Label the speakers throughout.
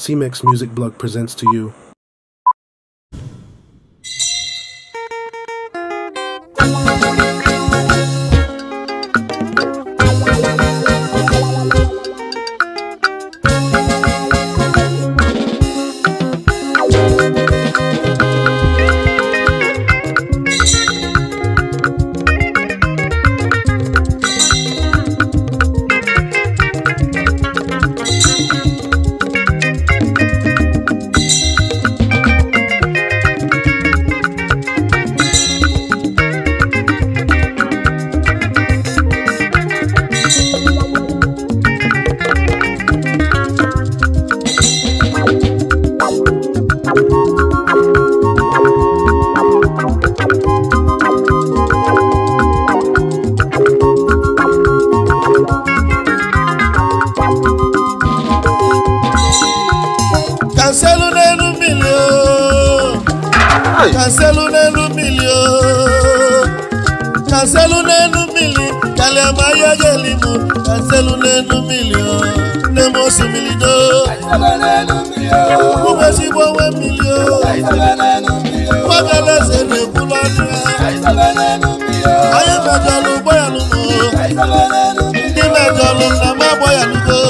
Speaker 1: CMEX Music Blog presents to you.
Speaker 2: kanselu n'elu mmiri o kanselu n'elu mmiri o kanselu n'elu mmiri kalịama ya ga-elimu kanselu n'elu mmiri o nne m osimiri do ụmụ ezigbo onwe mmiri o nwagaleze na-ekwulu ọnụ ya onye mejọlụ ụgbọ ya lụgo ndị mejọlụ nna m agbọ ya lụgo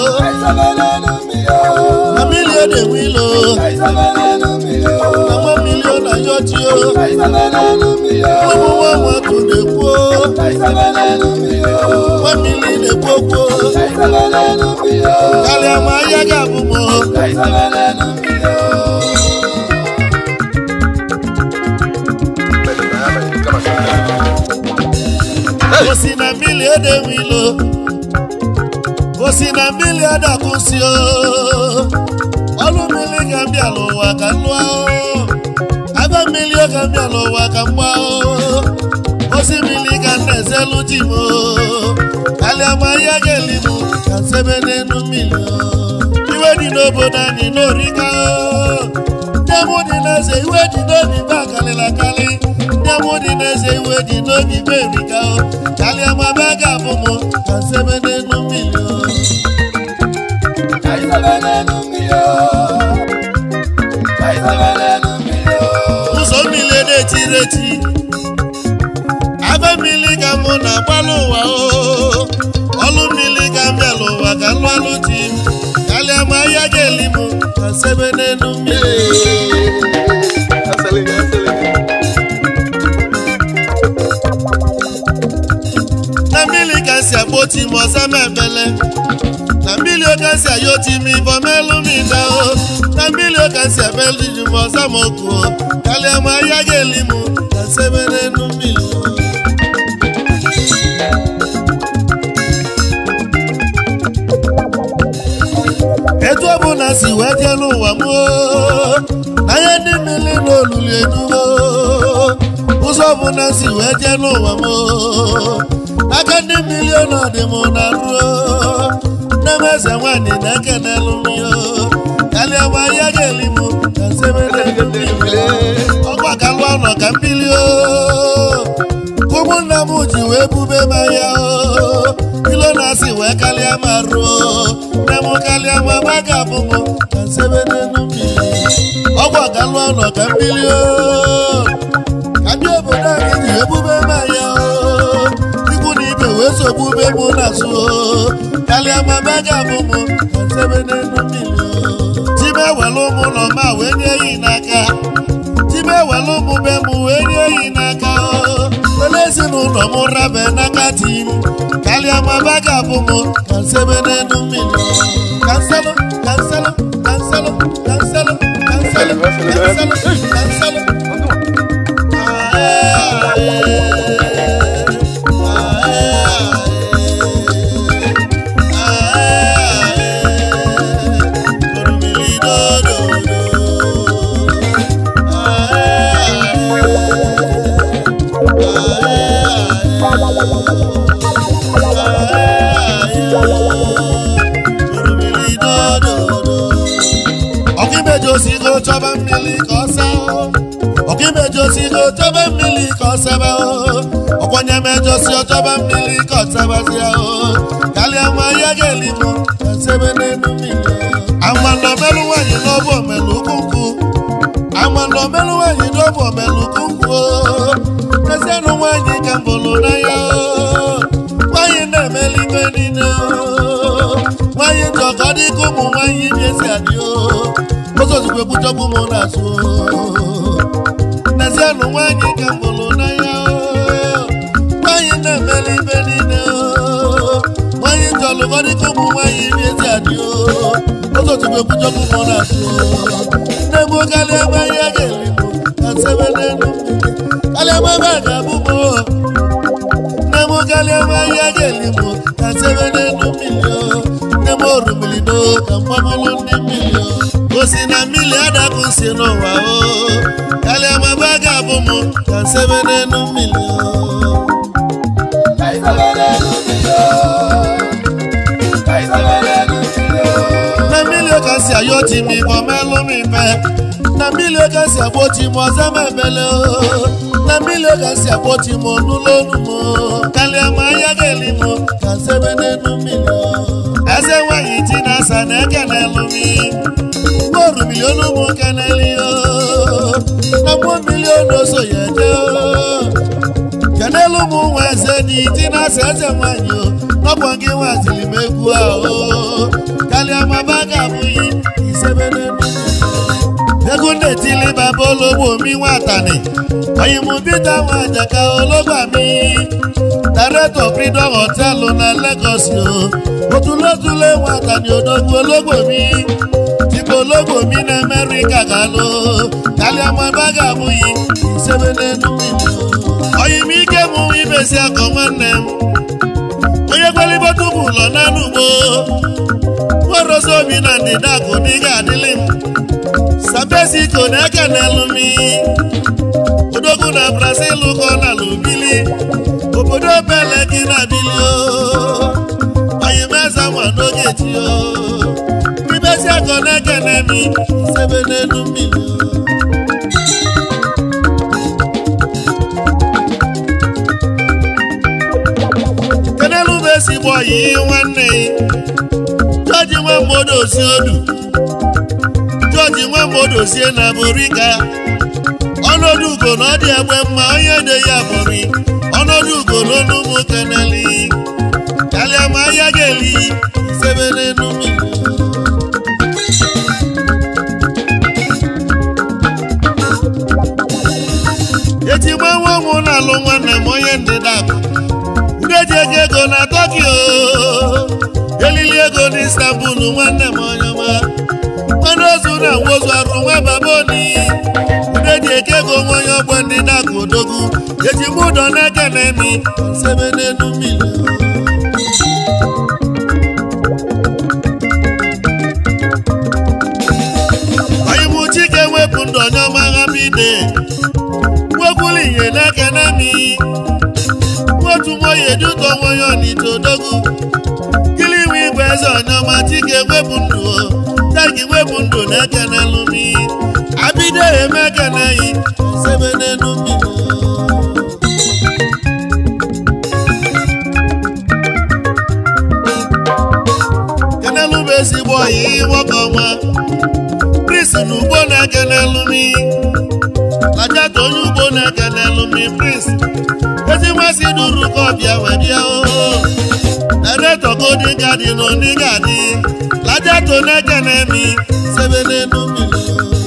Speaker 2: na mmiri ọ na-enwe ilo na nwa mmiri ọ na-ayọ chi o ụmụ nwa nwatụ na-ekwu o nwa mmiri na-ekwu okwu o karịa ma ahịa ga-abụ m o osi na mmiri edewe ilo osi na mmiri adakwụsị o ọlụ mmiri ga-abịa n'ụwa ka nlụa o aba mmiri ọ ga-abịa n'ụwa ka mgba o osi mmiri ga na-ezelu ji m o kalịa ma ya ga-eli m ka nsebe n'elu mmiri o iwe dị n'obodo anyị n'orika o ndị mụ dị n'eze iwe dị n'obi ba kalịla kalị ndị mụ dị n'eze iwe dị n'obi ba erika o kalịa ma ba ga-abụ m ka nsebe n'elu mmiri o ụzọ mmiri na-etiri eti abe mmiri ka mụ na-agbalụ ụwa o ọlụ mmiri ka m bịala ụwa ka lụ alụ ji m kalịa ma ahịa ga-eli m ka sebe n'elu mmiri na mmiri ka si agba oti m ọza m ebele na mmiri oge si ayọ oti m ibọ melu m ide o na mmiri oge si ebelu ji m ọza m oku o kalịa ma ahịa ga-eli m ka sebe n'elu mmiri o etu ọ bụ na si wee jee n'ụwa m oo, na ihe ndị mmiri na olulu edugo ụzọ ọ bụ na si wee jee n'ụwa m oo, aka ndị mmiri ọnọdụ m na ruo nne m eze nwaanyị na-eke n'elu mmiri kalịa ma ya ga-eli m ka nsebe n'elu mmiri ọgwa ka lụọ nọ ka mmiri o ụmụnna m ji wee bube m ahịa o ilo na-asị wee kalịa ma ruo nne m kalịa ma ma ga-abụ m ka nsebe n'elu mmiri ọgwụ ọgalụ ọnọ ka mmiri o ka ndị obodo anyị ji wee bube m ahịa o ikwu na ibe wee sogbube m n'azụ o kalịa ma ma ga-abụ m ka nsebe n'elu mmiri o time ewelu ụmụ ụlọ ma wee nye yi n'aka time ewelu ụmụ be m wee nye yi n'aka o wele ezinụlọ m rabe n'aka di m kalịa ma ba ga-abụ m ka nsebe n'elu mmiri kanselụ kanselụ kanselụ kanselụ kanselụ kanselụ kanselụ ọkịmejosigo chọba mmiri ka ọ saa ọkịmejosigo chọba mmiri ka ọ sebe ọkwanye mejosi ọchọba mmiri ka ọ sebazia kalịa nwa ya ga-elimu ka sebe n'elu mmiri amalọbe omelụ nwaanyị n'ọbụ omelụ ukwu nkwụ amala omelụ nwaanyị n'ọbụ omelụ ukwu nkwụ ezianụ nwaanyị ka m bụrụ n'anya nwaanyị na-emeli ibe niile nwaanyị ndị ọka dị ka ụmụ nwaanyị dị esi adị ụzọ ozugbo ekwuchọkwu m na-asụ n'ezianụ nwaanyị ka m bụrụ n'anya nwaanyị na-emeli ibe niile nwaanyị ndị ọlụgọ dị ka ụmụ nwaanyị dị esi adị ụzọ ozugbo ekwuchọkwu m na-asụ na-egbu karịa ebe ahịa ga-eli m ka sebe n'elu karịa ebe ebe a ga-abụ m nne m karịa ebe ahịa ga-eli m ka sebe n'elu mmiri nne m orumilido ka mgbabụlụ ndị mmiri o si na mmiri adapụ si n'ụwa o karịa ebe ebe a ga-abụ m ka sebe n'elu mmiri na mmiri ka si ayọ ti mi bọ mẹlú mi fẹ na mmiri ka si àgbo ti mọ sẹmẹ mẹlẹ o na mmiri ka si àgbo ti mọ nulonu mọ kálí ẹmọ ayágẹlì mọ kà sẹbẹ nínú mmiri o ẹsẹ wáyé tí na sà ní kẹnẹ lu mi gbóòrù mílíọnù mú kẹnẹ lì o na mú mílíọnù oṣù yẹ jẹ o kẹnẹ lu mú wọn ẹsẹ ní tí na sẹ ẹsẹ wáyé o lọ́pọ̀ kí wọ́n àtìlì mẹ́kú à o kálí ọmọ bá gàmú yìí ìṣẹ́bẹ̀rẹ̀ nù. Egunde ti lé bàbá olówó mi wá tàní. Ọ̀yìnbó bíta wọn àjàká ológbà mi. Dàrẹ́tọ̀ Freedom Hotel na Lagos o. Òtúlótúlé wọn àtàní òdògún ológbò mi. Tìbò ológbò mi ní Amẹ́ríkà gà ló. Kálí ọmọ bá gàmú yìí ìṣẹ́bẹ̀rẹ̀ nù mí. Ọ̀yìnbó ike mú ibèsí akọ̀ nwanne m. onye kwelibota ụmụ ụlọ n'anụ ugbo nwerozi obi na ndịda akụ n'ịga adịlị m sabesiko na-eke n'elu mi odogwu na brazil kọ na lubili obodo bele gị na bili oyimeza nwa n'oge ti o ibezi akọ na-eke n'emi sebe n'elu mmiri kenelu bụ ezigbo ọyị nwanne jọji nwe mmadụ osi odu jọji nwe mmadụ osie na borika ọnọdụ ugo na ọ dị egbe mma onye de ya bụri ọnọdụ ugo na ọnụ ụmụ keneli kalịa ma ahịa ga-eli sebe n'elu mmiri eji gbanwe ụmụ na-alụ nwanne m onye ndịda akụ udeji ego ego na tokyo elili ego na istanbul nwanne m onyeọma mmanụ ozu na nwozu arụ nwa baboni udeji eke ego nwa onye ọgbọ ndị na-akụ odogwu eji m ụdọ n'eke na emi sebe n'elu mmiri onyimu chike wepụ ndụ onye ọma ha bide nwekwuru ihe n'eke na emi otu nwoye eduto nwoye ọnịcha odogwu kili iwe igwe eze ọnyọma chike wepụ ndụ o tagi wepụ ndụ na-ekenelu mi abido eme ekeneghị sebe n'elu mmiri kenelu bụ ezigbo ọyị nwoke ọma pris na ugbo na-ekenelu mi lajata onye ugbo na-ekenelu mi pris ezi nmasị duru ka ọbịa wee bịa oo ereto godi gadi na oni gadi lajato n'eke na-emi sebe n'elu mmiri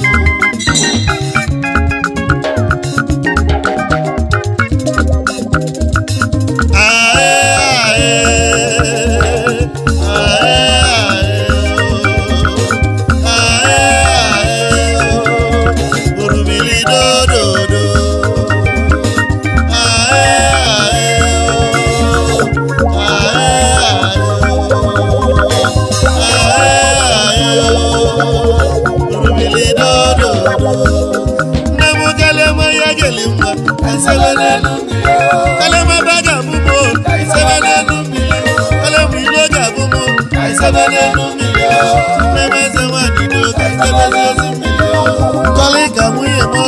Speaker 2: nne m kalema ya geli mma esebe n'elu mmiri kalema ba ga-abụmo esebe n'elu mmiri kalema ilo ga-abụmo esebe n'elu mmiri nne m eze nwanyị do ka esebe n'elu mmiri kọlị ka nwunye m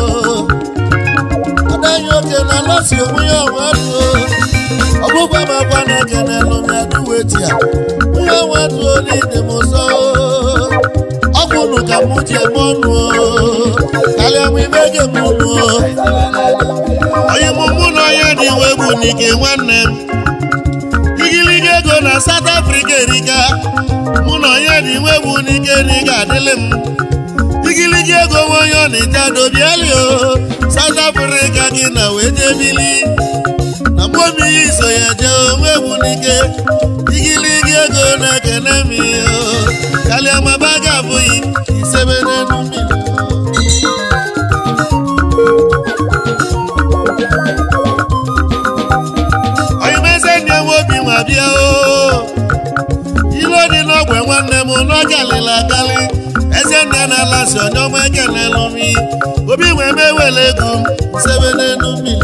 Speaker 2: adanyị oke na lọsi onwe ya ọnwa dụ ọgbụgba m akwa na eke n'elu m ya duwe tia nwunye ọnwa dụo n'ide m ụzọ ka mụ ji eme ọnụ o karịa m ibe ga eme ọnụ o onye mụ mụ na onye dị iwe bụ n'ike nwanne m igiliga ego na South Africa erika mụ na onye dị iwe bụ n'ike na ị ga-adịlị m igiligi ego nwe onye ọ na-eje adobiali o South Africa gị na wee jee bili na mgbomi ya iso ya jee onwe bụ n'ike igiligi ego na-ekene m ihe o kalịa maba ga abụghị isebe n'elu mmiri oyimeze ndị enwe obi nwa bịa o ilu dị n'ogwe nwanne m n'oge alịla akalị eze nne na-ala si onye ọma ekenelụ mi obi wee mewele ego m sebe n'elu mmiri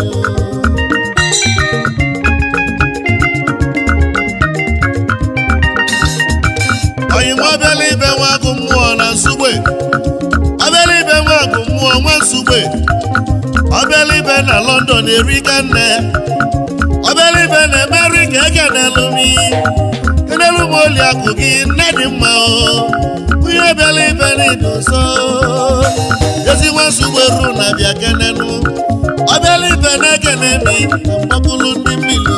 Speaker 2: oyim ọbịala ibe nwa agụ mmụọ na nsugbe ọbịala ibe nwa agụ mmụọ nwa nsugbe ọbịala ibe na London erika nne ọbịala ibe na Amerika ekenelụ mi kenelu m oli akụ gị nne dị mma o onye bịala ibe n'idu nso ezi nwa nsogbu eru na bịa kenenu ọ bịala ibe na-ekene mi mgbakulu ndị mmiri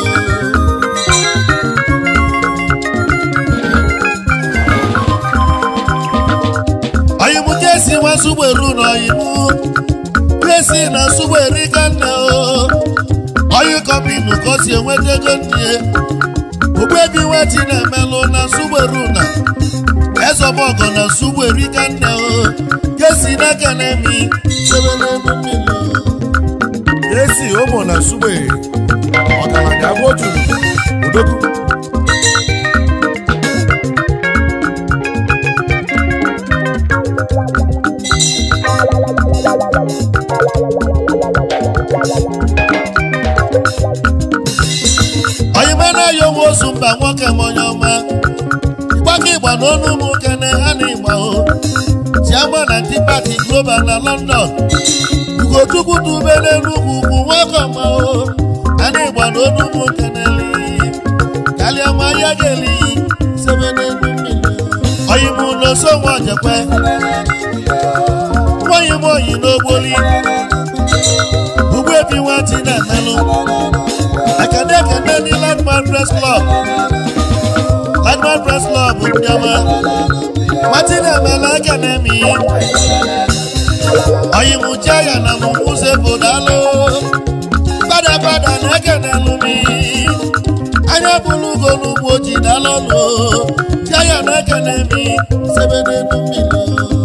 Speaker 2: oyimu kesi nwa nsogbu eru na oyimu kesi na nsogbu erika nne o oyi kọmpinu ka o si enweta ego ndị ogbebi nweti na-emelụ na nsogbu eru na ezọbọgọ na nsogbu erika nne o kesi n'aka na-emi sebe n'elu mmiri
Speaker 1: esi ụmụ na sugbe ọgaranya abụ otu odogwu
Speaker 2: oyime na-ayo nwe ozu mba nwoke m onye ọma ịgbaka ịgba n'ọnụ ụmụ kene ha na ịgba o chiagba na ndị pati global na london ugochukwu dube n'enugwu ugwu nwoke ọma o ha na ịgba n'ọnụ ụmụ keneli kalịa ma ya ga-eli sebe n'elu mmiri oyime n'oso nwa ojekwe nwaanyị m oyi n'ogboli ugbebi nwati na-emelụ ekene ekene ndị landmark press club landmark press club ndị ọma nwati na-emela ekene mi oyimuche ya na mụmụze bụ daalụ fada fada na ekene lụmi anya bụlụ ugo n'ugbo ji daalụ ọlụ tia ya na ekene mi sebe n'elu mmiri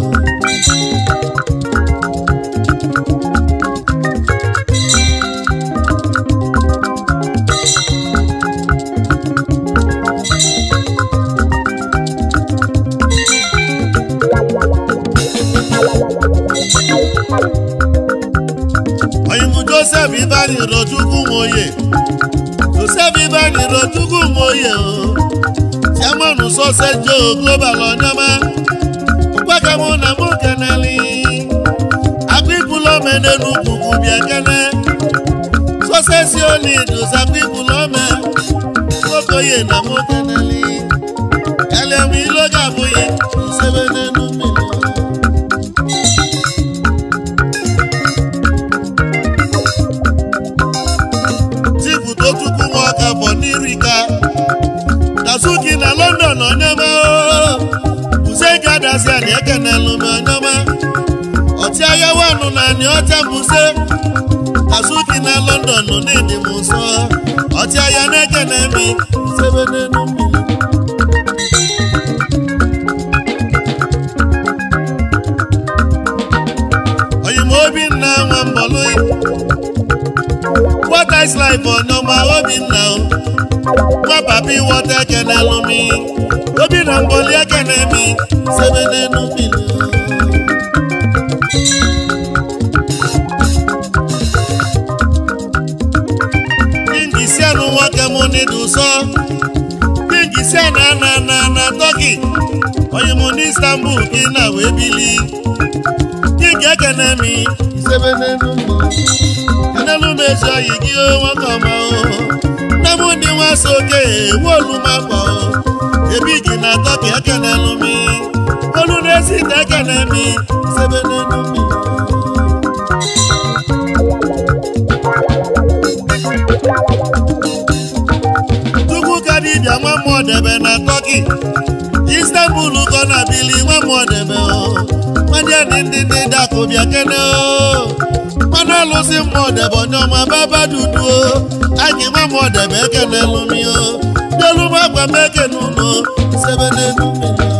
Speaker 2: oyimu joseph ibani rochukwu nwoye joseph ibani rochukwu nwoye o chairman sọsẹ jo global ọnyọma ụgbọkamụ na mụ keneli agbịbụlọme n'elu ugwu bịa kene sọsẹ si oli dosa agbịbụlọme nwokoye na mụ keneli elem iloga abụghị isebe n'elu mmiri tipụta chukwu nwa ọka bụ n'irika dazuki na london onyema buze gadasi ani ekenelu m onyema ọchịagha wanụ na ani ọcha buze dazuki na london n'ịdị m nsọ ọchịagha na-ekene mi sebe n'elu mmiri oyima obinna nwa mbọlụ what is life ọ̀nàmà obìnà o nwa papi wọta ekene lumi obìnà mbọli ekene mi sebe n'enu mmiri pingi si anụ nwoke mụ n'idu sọ pingi si ana ana ana na tọki onye mụ n'istanbul gị na wee bili pingi ekene mi sebe n'enu mmiri enelu mezi oyi gị o nwoke ọma o nne m ndị nwa so oke ewu olu makwa o ebi gị na atọ ka ekenelu mi olu na-esi ite ekene mi sebe n'elu mmiri Chukwu ka dibịa nwa mmụọ debe na Tọki Istanbul kọ na bili nwa mmụọ debe o nwadị ndị ndị ndị dakụbịa kene o mmanụ alụsị mmụọ debe onye ọma baba dudu o agị nwa mmụọ debe ekene lụmi o delu m agwa m ekene ụlọ sebe n'elu mmiri o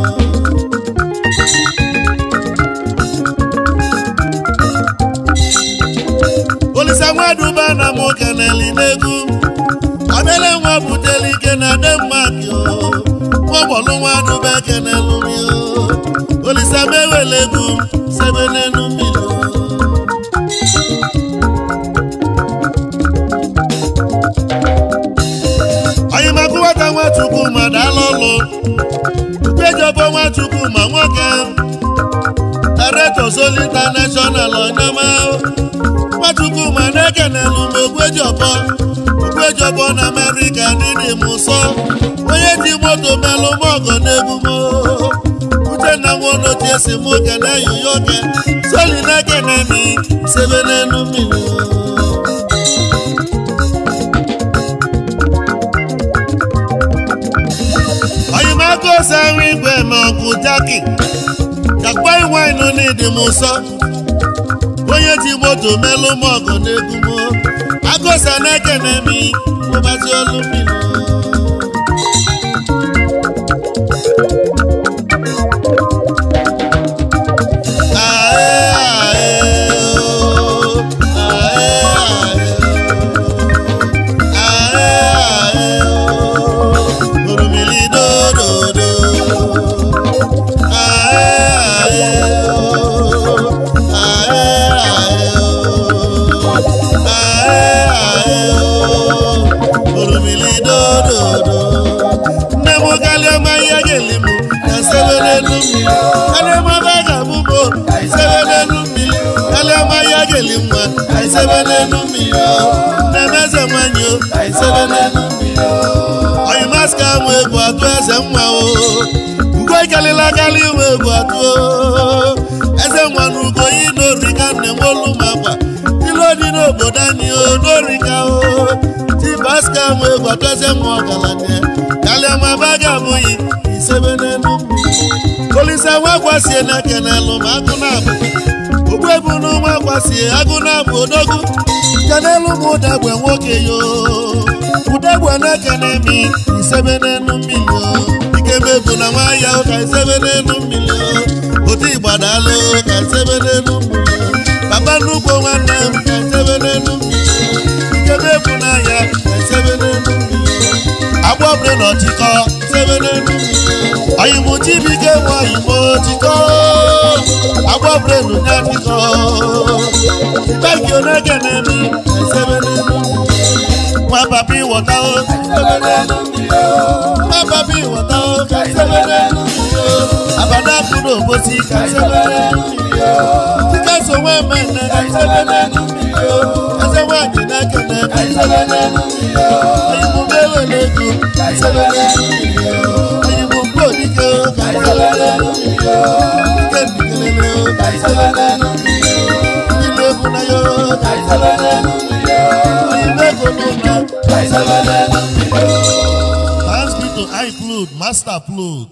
Speaker 2: olisa nwaduba na m keneli n'egwu obele nwa buteli ike na denmark o nwagbọlụ nwaduba ekenelu mi o olisa mewele egwu sebe n'elu mmiri o anyị maka nwata nwachukwu ma dala ọlụ ukpejobo nwachukwu ma nwoke director Sol international onyema nwachukwu ma na-ekenelu m ogwejiọbọ ogwejiọbọ na amerịka dịdị m nsọ onye ji moto melụ m ọgọ n'ebumo uchenna nwonochie si mụ kene yoyo oke soli na-ekene mi sebe n'elu mmiri oyimaka ose ahụ igwe ma ọgwụ jaki jakpa iwainu n'ịdị m nsọ onye ji moto melụ m ọgụ n'egwu m agụsa na-ekene mi mụbazi olu mmiri nne m galịọma ihe ga-eli m na sebe n'elu mmiri galịọma ba ga-abụ mo sebe n'elu mmiri galịọma ihe ga-eli nwa sebe n'elu mmiri nne m eze nwanyị o sebe n'elu mmiri oyimaska mụ egwu atụ eze nwa o ugo ikalila gali nwe egwu atụ o eze nwa na ugo yi n'orika nne m olu m akwa ilu dị n'obodo anyị o n'orika o tibaska mụ egwu atụ eze nwa ọgaranya kalịama ba ga-abụghị isebe n'elu mmiri olise nwa kwasie na kenelụ ma agụ na-abụ ogbu ebu n'ụmụ akwasie agụ na-abụ odogwu kenelu m ụdagbe nwoke yo ụdagbe na-ekene mi isebe n'elu mmiri o ikebe bụ na nwa ya ka isebe n'elu mmiri o otu ịgbadalụ ka isebe n'elu mmiri o papa nnukwu nwanne m ka isebe n'elu mmiri o ikebe bụ na ya ka isebe n'elu mmiri o agbọbre na ọchịkọ sebe n'elu oyimụ chibike nwe oyimụ chịkọ agbọbre nu na chịkọ ibeki onegene mi sebe n'elu nwa papa ịwọta o sebe n'elu nwa papa ịwọta o sebe n'elu abada kwuru obosi ka sebe n'elu chike so nwe mmemme ka sebe n'elu eze nwanyị na-ekene ka sebe n'elu oyimụ mewele ego ka sebe n'elu oyimụ mkpu odike ka sebe n'elu ike ndikelele ka sebe n'elu ndị na-ebu na yo ka sebe n'elu oyimụ ego n'ụlọ ka sebe n'elu Thanks be to iCloud, Master Plot.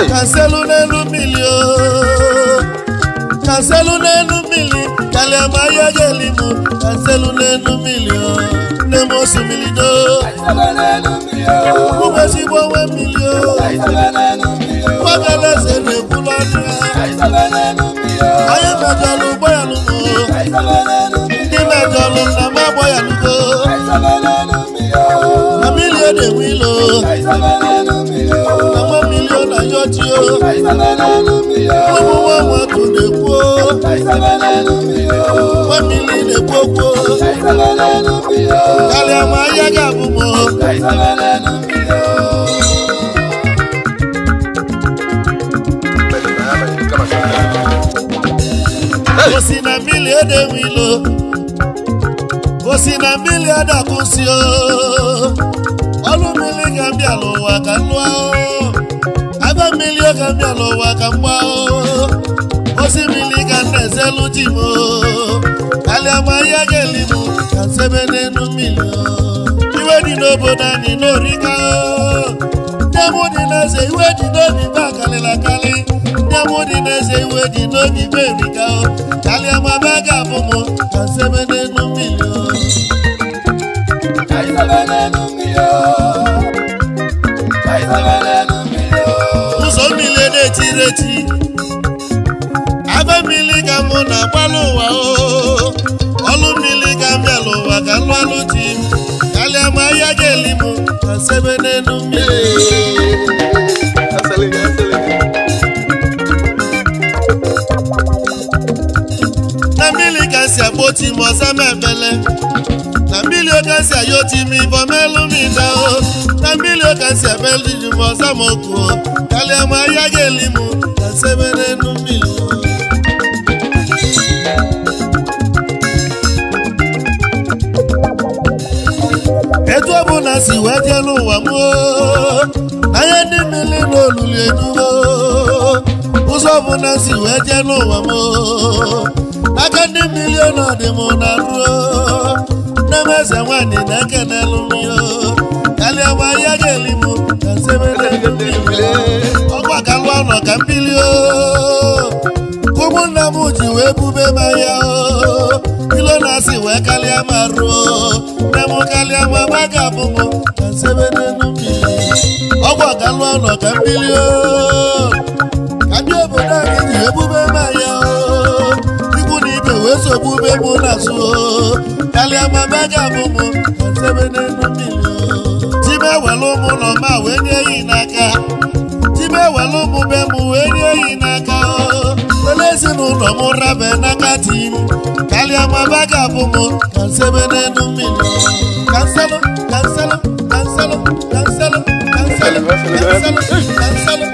Speaker 2: kanselu n'elu mmiri o kanselu n'elu mmiri kalịama ya ga-eli mụ kanselu n'elu mmiri o nne m osimiri do ụbọchigbo onwe mmiri o gbagaleze na-ekwulu ọnụ ya anyị mejọlụ ụgbọ ya lụgo ndị mejọlụ nna m agbọ ya lụgo na mmiri ọ na-enwe ilo na nwa mmiri ọ na-ayọ chi o ụmụ nwa nwatụ na-ekwu o nwa mmiri na-ekwu okwu o karịa ma ahịa ga-abụ m o osi na mmiri edewe ilo osi na mmiri adakwụsị o ọlụ mmiri ka m bịa n'ụwa ka m lụọ o aba mmiri ka m bịa n'ụwa ka m gbaa o osi mmiri ka m na-ezelu ji m o kalịa ma ahịa ga-eli m ka sebe n'elu mmiri o iwe dị n'obodo anyị n'orika o nne m dị n'eze iwe dị n'obi ba karịrị akarị nne m dị n'eze iwe dị n'obi ba erika o kalịa ma ba ga-abụ m ka sebe n'elu mmiri o ụzọ mmiri na-etiri eti abe mmiri ka mụ na-agbalụ ụwa o ọlụ mmiri ka m bịala ụwa ka lụ alụ ji m kalịa ma ahịa ga-eli m ka sebe n'elu mmiri na mmiri ka si agba oti m ọza m ebele na mmiri oka si ayo ti m ibọ melu m ida o na mmiri oka si abelu ji m ọza m oku o kalịa ma ahịa ga-eli m ka sebe n'elu mmiri o etu ọbụla si wee jee n'ụwa m oo, anya ndị mmiri n'olulu enugo ụzọ ọbụla si wee jee n'ụwa m oo, aka ndị mmiri ọnọdụ m na ruo nne m eze nwanyị na-ekenelu m yo kalịa ma ya ga-eli m ka sebere ọgwa ka lụọ nọ ka mmiri o ụmụnna m ji wee bube m ahịa o ilo na-asị wee kalịa ma ruo nne m kalịa ma ma ga-abụ m ka nsebe n'elu mmiri ọgwụ ka lụọ nọ ka mmiri o ka ndị obodo anyị ji wee bube m ahịa o ikwu na ibe wee so bube m n'azụ o kalịa ma ma ga-abụ m ka nsebe n'elu mmiri o tibe were ụmụ ụlọ ma wee nye ya n'aka tibe were ụmụ be m wee nye ya n'aka o ele ezinụlọ m rabe n'aka di m kalịa ma ba ga-abụ m ka nsebe n'elu mmiri kanselụ kanselụ kanselụ kanselụ kanselụ kanselụ kanselụ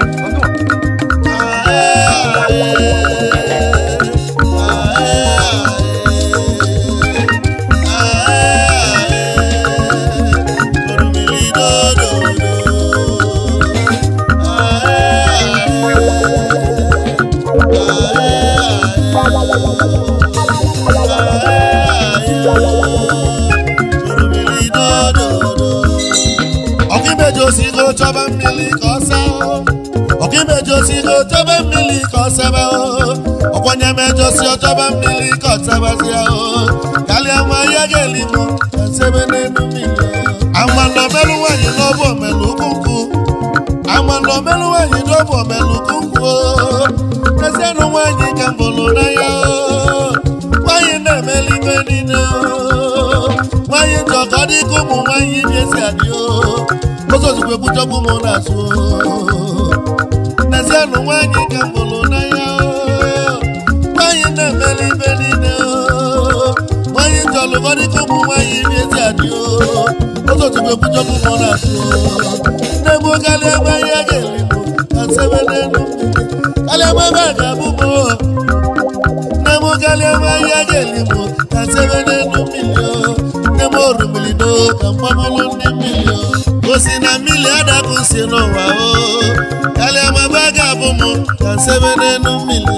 Speaker 2: ọkaimeji osigo chọba mmiri ka ọ saa ọkaimeji osigo chọba mmiri ka ọ saba ọkwanye mejosi ọchọba mmiri ka ọ sabazia kalịa nwa ya ga-eli m ka sebe n'elu mmiri amanọ merụ nwaanyị n'ọbụ omelu ukwu amanọ merụ nwaanyị n'ọbụ omelu ukwu ezienụ nwaanyị ka mbụlụ n'anya nwaanyị na-emeli ibe niile nwaanyị ndị ọka dị ka ụmụ nwaanyị na-esi adị ụzọ ozugbo ebuchọkwu m na-azụ n'ezienụ nwaanyị ka mbụlụ n'anya nwaanyị na-emeli ibe niile nwaanyị ndị ọlụkọ dị ka ụmụ nwaanyị na-esi adị ụzọ ozugbo ebuchọkwu m na-azụ nne m kalịa ebe ahịa ga-eli m ka sebe n'elu kalịa ebe ebe a ga-abụ m nne m kalịa ebe ahịa ga-eli m ka sebe n'elu mmiri nne m orumili do ka mgbamụlụ ndị mmiri osi na mmiri adapụ si n'ụwa o kalịa ma ebe a ga-abụ m ka sebe n'elu mmiri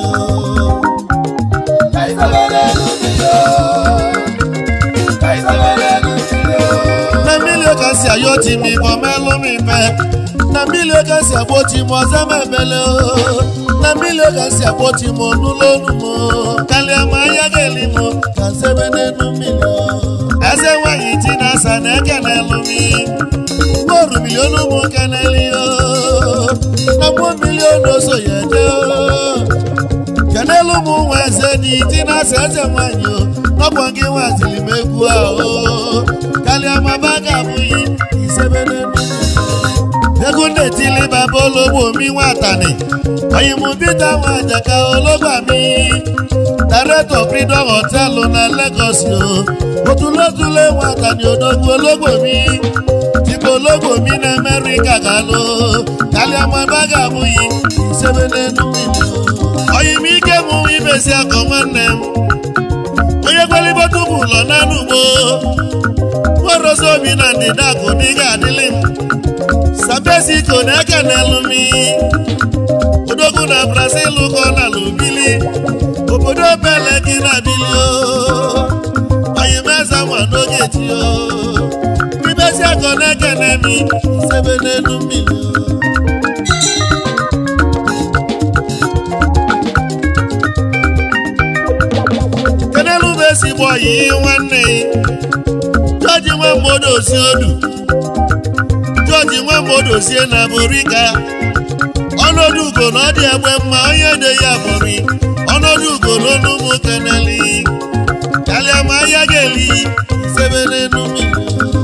Speaker 2: na mmiri ka si ayọ ti m ibọ melụ m ife na mmiri ka si agbochi m ọzọ m ebele o. na mmiri ka si agbochi m n'ụlọ onu m o. kalịa ma anya ga-eli m ka nsebe n'elu mmiri o. eze nwanyị ji na asa na eke na-elu m mgboru milion ụmụ keneli o na mgbo milion oso ya eje o kenelu ụmụ nwa eze dị ji na asa eze nwanyị o n'ọkwa gị nwaziri m egwu ahụ kalịa ma ba ga-abụghị isebe n'elu mmiri egwu na-etili baba ologbo mi nwatani oyimubita nwajaka ologba mi director freedom hotel na Lagos o otulotule nwatani odogwu ologbo mi dịka ologbo mi na America galụ kaliamaba ga-abụghị isebe n'elu mmiri o. oyim ike mụ ibesi akọ nwanne m onye kwelibota ụmụ ụlọ n'anụ ugbo nwerozi obi na ndịda akụ n'ịga adịlị m sabesiko na-eke n'elumi odogwu na brazil kọ na lubili obodo bele gị na bili o oyimeze nwa n'oge ti o ibesi akọ na-eke n'emi sebe n'elu mmiri o kenelu bụ ezigbo ọyị nwanne jọji nwa mmadụ osi odu jọji nwa mmadụ osie na borika ọnọdụ ugo na ọ dị egbe mma onye de ya bụri ọnọdụ ugo n'ọnụmụ keneli kalịa ma ahịa ga-eli sebe n'elu mmiri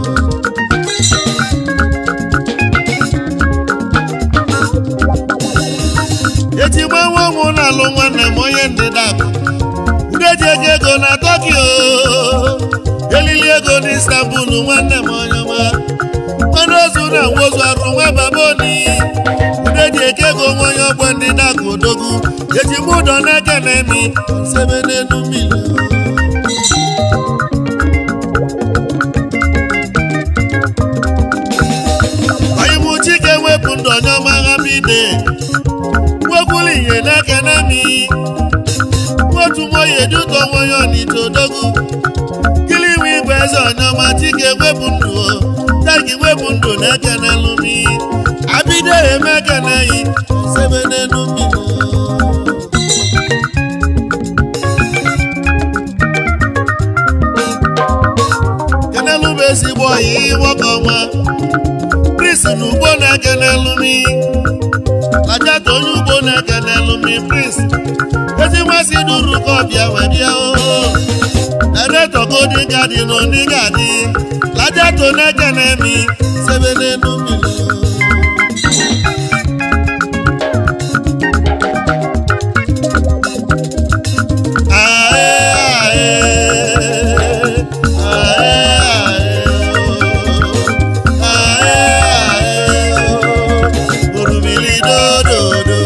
Speaker 2: eji gba nwa ụmụ na-alụ nwanne m onye ndịda akụ ndị ji ego ego na tokyo elili ego na istanbul nwanne m onye ọma mmanụ ozu na nwozu arụ nwa baboni ndị ji eke ego nwa onye ọgbọ ndị na-akụ odogwu eji m ụdọ na-eke na emi sebe n'elu mmiri onye m chike wepụ ndụ onye ọma agha bide nwekwuru ihe na-eke na emi otu nwoye eduto nwoye onite odogwu kili iwe igwe eze ọnyọma chike wepụ ndụ o tagi wepụ ndụ na-eke n'elumi abido eme ekeneyi sebe n'elu mmiri kenelu bụ ezigbo ọyị nwoke ọma pris na ugbo na-eke n'elumi lajata onye ugbo na-eke n'elumi pris ezi nmasị duru ka ọbịa wee bịa oo ereto godi gadi na oni gadi lajato na-eke na-emi sebe n'elu mmiri Orumili dododo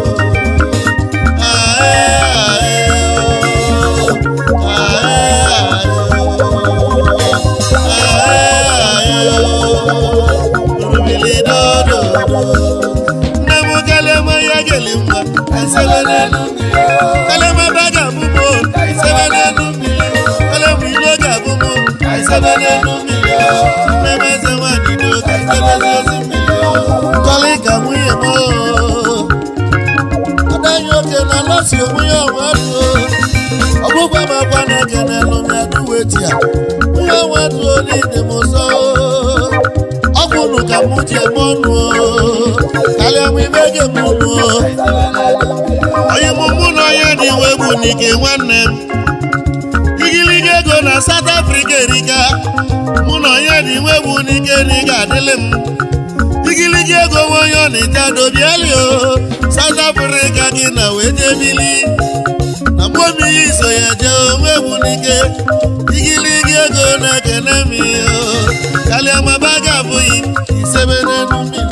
Speaker 2: nne m kalema ya geli mma esebe n'elu mmiri kalema ba ga-abụmo esebe n'elu mmiri kalema ilo ga-abụmo esebe n'elu mmiri nne m eze nwanyị do ka esebe n'elu mmiri kọlị ka nwunye m oo ọdaghị oke na lọsi onwe ya ọnwa duo ọgbụgba m akwa na-eke n'elu m ya duwe ti ya onye ọnwa duo n'ide m ụzọ ọgwụ nụ ka mụ ji eme ọnụ karịa m ime ge m nụ onye mụ mụ na onye dị iwe bụ n'ike nwanne m igiliga ego na South Africa erika mụ na onye dị iwe bụ n'ike na ị ga-adịlị m igiligi ego nwe onye ọ na-eje adobiali o South Africa gị na wee jebili na mgbomi ya iso ya jee onwe egwu n'ike igiligi ego na-ekene m o kalịa maba ga-abụghị isebe n'elu mmiri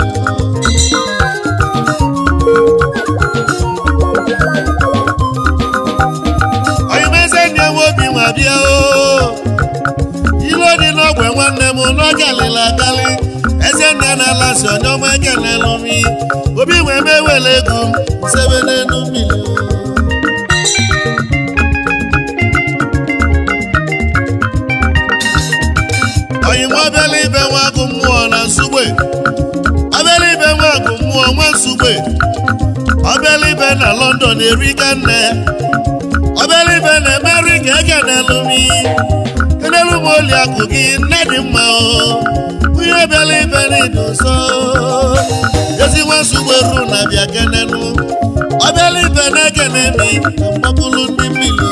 Speaker 2: oyimeze ndị enwe obi nwa bịa o ilo dị n'ogwe nwanne m n'oge alịla akalị eze nne na-ala si onye ọma ekenelụ m obi nwee m ewele ego m sebe n'elu mmiri oyim obele ibe nwa agụ mmụọ na nsugbe obele ibe nwa agụ mmụọ nwa nsugbe ọbịalibe na london erika nne ọbịalibe na amerika ekenelumi kenelu m oli akụ gị nne dị mma o onye ọbịalibe na idoso ezi nwa nsugbe ru na bịa kenenu ọbịalibe na ekenemi na mgbakulu ndị mmiri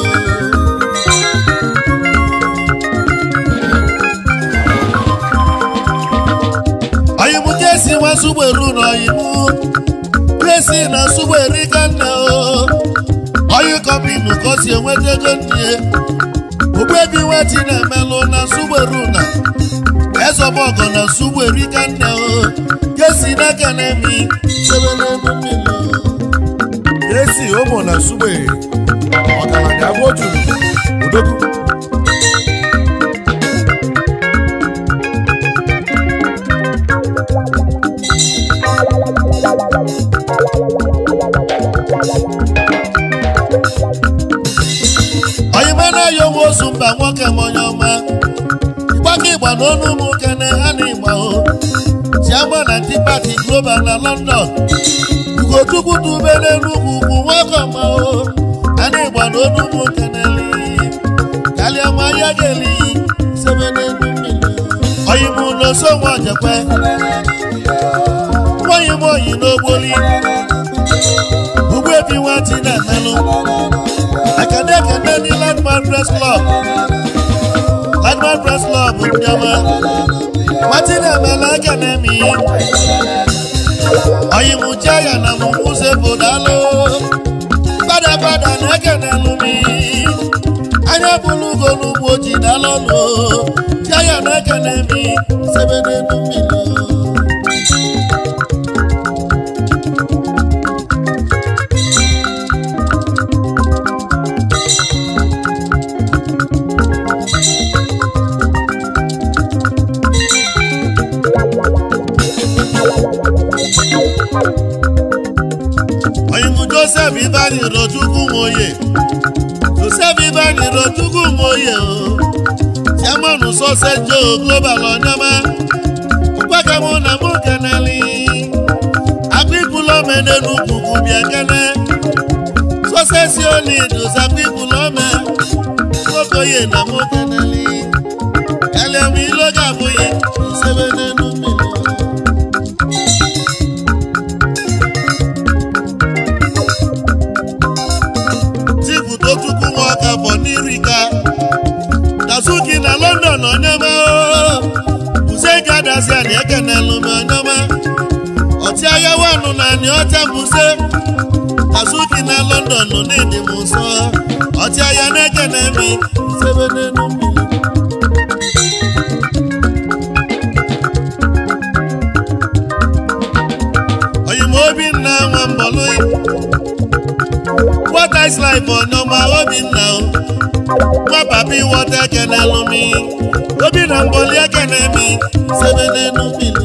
Speaker 2: oyimu jesi nwa nsugbe ru na oyimu jesi na nsugbe erika nne o oyi kọmpinu ka o si enweta ego nne ogbebi nweti na-emelụ na nsugberu na ezọbọgọ na nsugbe erika nne o jesi n'aka na-emi sebelebe mmiri
Speaker 1: esi ụmụ na sugbe ọgaranya agba ojuru odogwu
Speaker 2: oyime na-ayo nwe ozu mba nwoke m onye ọma ịgbaka ịgba na ọnụ ụmụ kene ha na ịgba o chiama na ndị pati global na london ugochukwu dube n'enugwu ugwu nwoke ọma o ha na ịgba na ọnụ ụmụ keneli kalịa nwa ya geli sebe n'elu mmiri oyim n'oso nwa ojekwe nwaanyị m oyi n'ogboli ugbu ebi nwati na-emelụ ekene ekene ndị landmark press club landmark press club ndị ọma nwati na-emela ekene mi oyimuche ya na mụmụze bụ dalụ fada fada na ekene lumi anya bụrụ ugo n'ugbo ji dalọnụ tia ya na ekene mi sebe n'elu mmiri oyimu joseph ibani rochukwu nwoye joseph ibani rochukwu nwoye o chairman sọsẹ jo global ọnyọma mgbakemụ na mụ keneli akpịpụlọme n'enugwu bịa kene sọsẹ si oli dosa akpịpụlọme nwokoye na mụ keneli kaliamu iloga abụghị isebe n'enu mmiri chibudo chukwu nwoke bụ n'irika dazuki na london onyema buze gadazia na ekenelu m onyema ọchịagha wanụ na ani ọcha buze dazuki na london n'ịdị m nsọ ọchịagha na-ekene mi sebe n'elu mmiri oyima obinna nwa mbọlụ what is life ọnyọma obinna o nwa papi wọta ekene lụmi obinna mbọli ekene mi sebe n'elu mmiri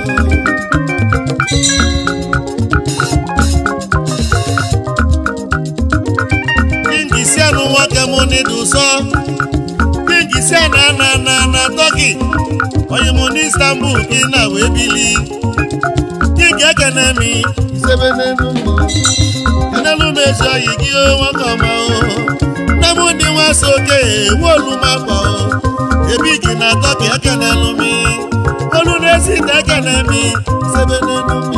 Speaker 2: kingisianụ nwoke mụ n'idu sọ kingisianụ ana na na tọki onye mụ n'istanbul gị na wee bili king ekene mi sebe n'elu mmiri enelu m ezi oyi gị o nwoke ọma o nne m ndị nwa so oke ewu olu m akpọ ebi gị na tọki ekenelu mi olu na-esi ka ekene mi sebe n'elu mmiri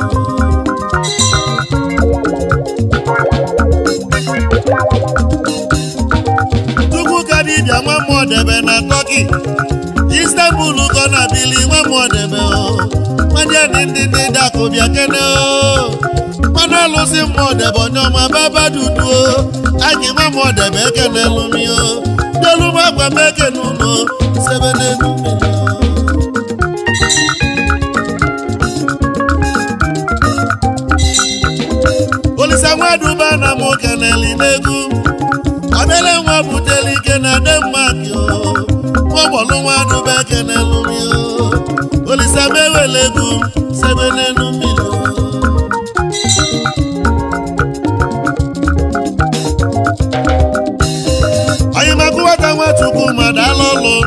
Speaker 2: Chukwu ka dibịa nwa mmụọ debe na tọki istanbul kọ na bili nwa mmụọ debe o nwadị ndị ndị ndị dakụ bịa kene o mmanụ alụsị mmụọ debe onye ọma baba dudu o anyị nwa mmụọ debe ekene lụmi o delu m agwa m ekene ụlọ sebe n'elu mmiri o olisa nwaduba na mụ keneli n'egwu obele nwa buteli ike na denmark o nwagbọlụ nwaduba ekenelu mi o olisa mewele egwu sebe n'elu mmiri o onyemakụ nwata nwachukwu ma dala ọlụ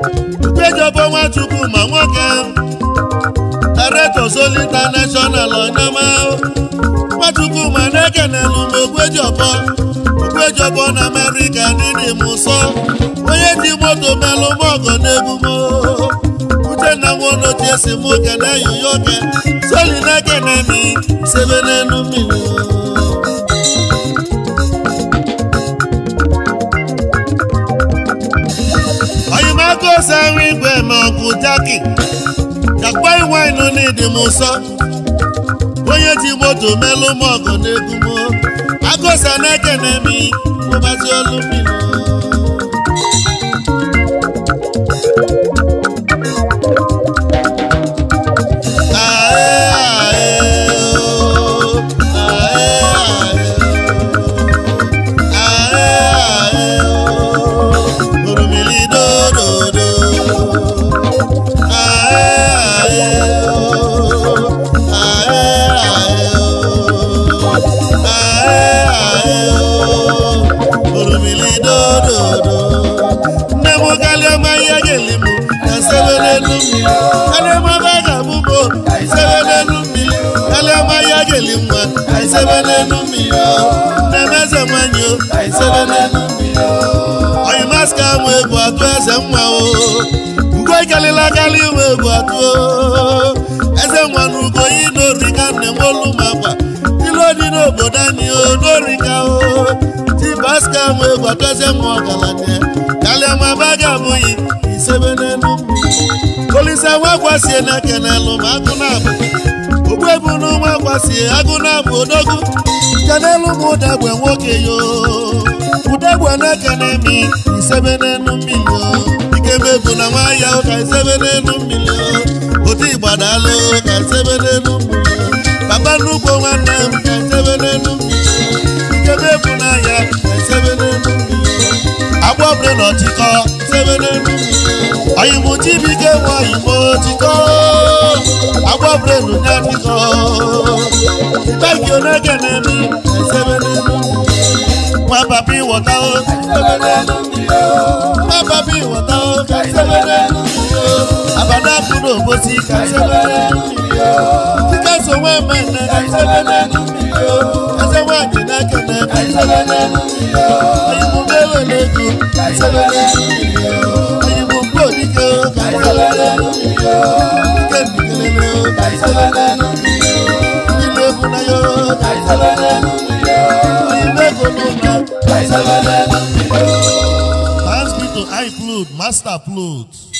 Speaker 2: ukejobo nwachukwu ma nwoke director Sol international nama nwachukwu ma na-ekenelu m ogwejọbọ ogwejọbọ na amerịka n'ịdị m ụsọ onye ji moto melụ m ọgọ n'egwu m uchenna nwonochie si m kene yoyoke soli na-ekene mi sebe n'elu mmiri oyimaka ose ahụ igwe ma ọ bụ jaki jakpa iwainu n'ịdị m ụsọ onye ji moto melụ m ọgụ n'egwu m agụsa na-ekene mi mụbazi olu mmiri nne m kalịa ma ihe ga-eli m na sebe n'elu mmiri kalịa ma ebe a ga-abụ m sebe n'elu mmiri kalịa ma ihe ga-eli nwa sebe n'elu mmiri nne m eze nwanyị o sebe n'elu mmiri oyi maska mụ egwu atụ eze nwa o ugo ikalịla kalị nwe egwu atụ o eze nwa na ugo yi n'orika nne m olu m akwa ilu dị n'obodo anyị o n'orika o tibaska mụ egwu atụ eze nwa ọgaranya kalịa ma ebe a ga-abụghị isebe n'elu mmiri olise nwa gwasie na kenelu ma agụ na-abụ ogbu ebu n'ụwa gwasie agụ na-abụ odogwu kenelu m ụdagbe nwoke yo ụdagbe na-ekene mi isebe n'elu mmiri o ike mebu na nwa ya ka isebe n'elu mmiri o otu igbadalụ ka isebe n'elu mmiri o papa nnukwu nwanne m ka isebe n'elu mmiri o ike mebu na ya ka isebe n'elu mmiri o agba ọbụla na ọchịkọ sebe n'elu mmiri oyimụ chibike nwe oyimụ chịkọ agba ọbụla na ụnya chịkọ bagi onege na-emi esebe n'elu mmiri nwa papa ịwọta o sebe n'elu mmiri nwa papa ịwọta o ka sebe n'elu mmiri abada apụ n'obosi ka sebe n'elu mmiri dịka so nwa mmemme ka sebe n'elu mmiri eze nwaanyị na-ekene ka sebe n'elu mmiri oyimụ mewele ego ka sebe n'elu mmiri oyimụ mkpu odike ka sebe n'elu mmiri dike ndikelele ka sebe n'elu mmiri ndị na-ebu na yo ka sebe n'elu mmiri oyimụ ego n'ụlọ ka sebe n'elu mmiri Thanks be to iCloud, Master Plot.